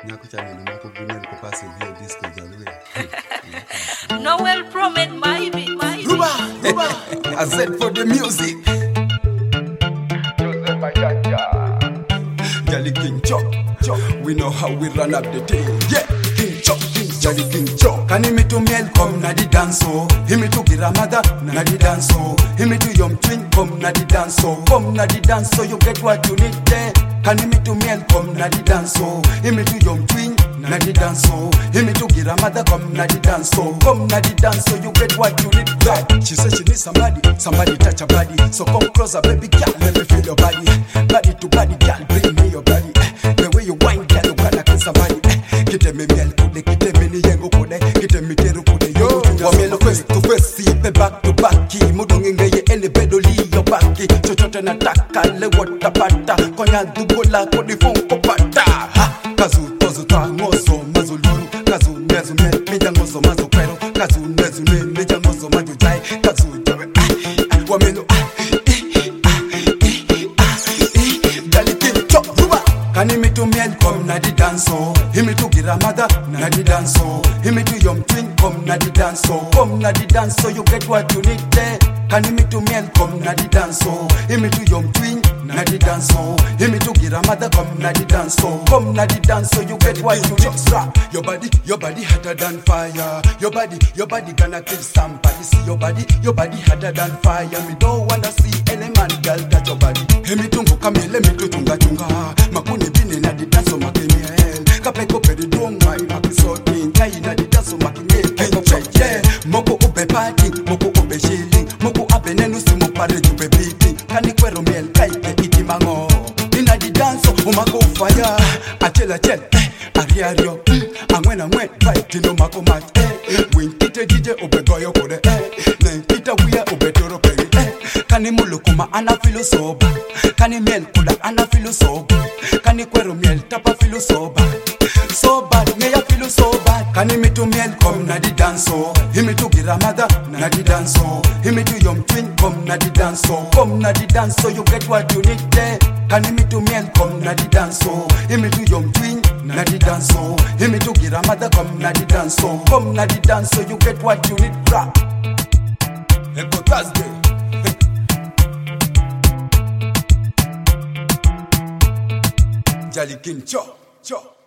nyako cha neno moko gunel ko passe vie disco jalwe Noel Promet, maybe, maybe. Ruba, Ruba, I said for the music. Jolly King Chop, Chop. We know how we run up the thing. Yeah, King Chop, King Jolly King Chop. Can him to mel come na the dance oh. Him to Giramada na the dance oh. Him to Yom Twin come na the dance oh. Come na the dance so you get what you need there. Can him to mel come na the dance oh. Him to Yom Twin na the dance oh. Him to Giramada come na the dance oh. Come na the dance so you get what you need there. She said she needs somebody, somebody touch her body. So come closer, baby girl, let me feel your body. Body to body, girl, bring me your body. The way you whine, girl, you gotta kiss somebody. Kite me miel kude, kite me ni yengo kude, kite me teru kude. Yo, wamelo face to face, sipe back to back. Mudungi ngeye ene bedoli yo baki. Chochote nataka le watapata. Konya dugola kodi funko pata. Ha, kazu tozu ta ngozo mazululu. Kazu nezu me, meja ngozo mazo pero. Kazu nezu me, meja ngozo majo jai. Kazu jawe, ah, ah, wamelo, ah, eh, ah, eh, ah, eh. Dali king chop, ruba. Kani me to miel come na di dance oh. Himi to Giramada na di dance oh. Himi to Yom Twin come na di dance oh. Come na di dance so you get what you need there. Kani me to miel come na di dance oh. Himi to Yom Twin na di dance oh. Himi to Giramada come na di dance oh. Come na di dance so you get what you need. Rap. Your body, your body hotter than fire. Your body, your body gonna kill somebody. See your body, your body hotter than fire. Me don't wanna see any man girl touch your body. Hemi tungu kamele mi tu chunga chunga. Makuni bini na di dance makimiel. Kape kope di dunga makisoti. Nkai na di dance makimiel. Kenche yeah. Moko ube party, moko ube chilling. Moko abe nenu si mo pare jube beating. Kani kwero miel kaike iti mango. Ina di dance umako fire. Achel achel eh. Ariario mm. Angwen angwen right no mako match eh. Win kite DJ ube goyo kode eh. Nen kita wia ube toro peri eh. Kani mulu kuma ana filo soba Kani miel kula ana filo soba Kani kwero miel tapa filo soba So bad, me ya feel so bad Kani me to miel come na di dance oh Himi to Giramada na di dance oh Himi to Yom Twin come na di dance oh Come na di dance so you get what you need there Kani me to miel come na di dance oh Himi to Yom Twin na di dance oh Himi to Giramada come na di dance oh Come na di dance so you get what you need rap Echo Thursday Jolly King Cho Cho